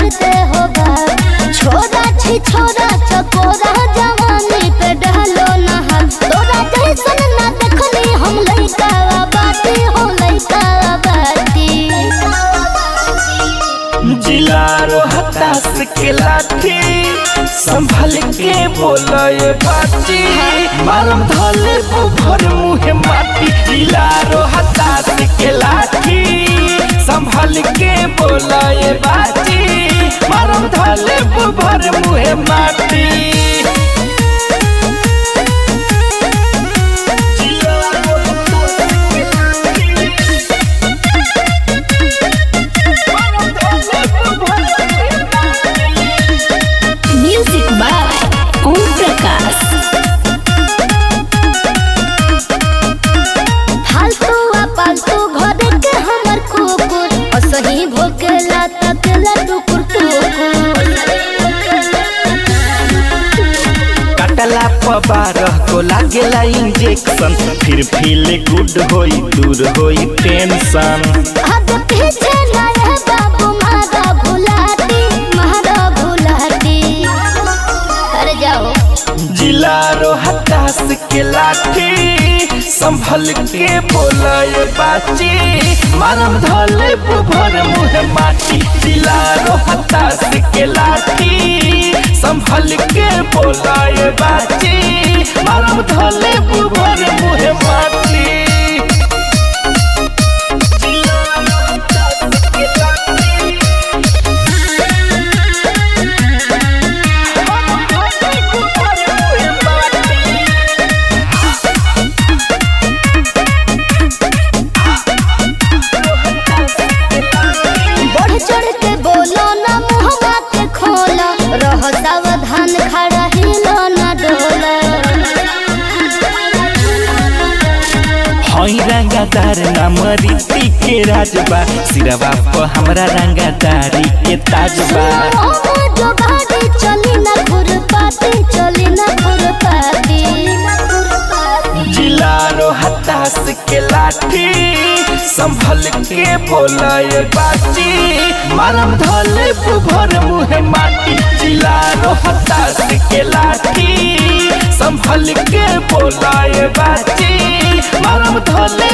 करते हो बात छोरा छी छोरा चकोरा जवानी पे डालो ना हम तोरा जैसन ना देखनी हम लइका बाती हो लइका बाती जिलारो हताश के लाठी संभल के बोलय बाटी मारम धले भर मुहे माटी जिलारो हताश के लाठी संभल के बोलय बाटी मारम धले भर मुहे माटी जिलारो हताश के लाठी म्यूजिक बाय ओम प्रकाश फालतू आ पालतू घर के हमर कुकुर असही भोकेला तकला टुकुर टुकुर कटला बारह को लागेला इंजेक्शन फिर फील गुड होई दूर होई टेंशन अब पीछे ना रह बाबू मारा भुलाती मारा भुलाती अरे जाओ जिलारो हताश के लाठी संभल के बोलय बाची मारम धले भर मुहे माटी जिलारो हताश के लाठी संभल के बोलय बाची मारम धले भर मुहे माटी जिलारो हताश के लाठी बढ़ चढ़ के बोलो ना मुहवा के खोला रह सावधान खड़ा हिलो ना डोला हई रंगादार नाम रीति के राजबा सिरवा पर हमरा रंगादारी के ताजबा ओहो जो गाड़ी चली ना खुरपाती चली ना खुरपाती जिलारो हताश के लाठी संभल के बोलय बाची मारम धले भर मुहे माटी जिलारो हताश के लाठी संभल के बोलय बाची मारम धले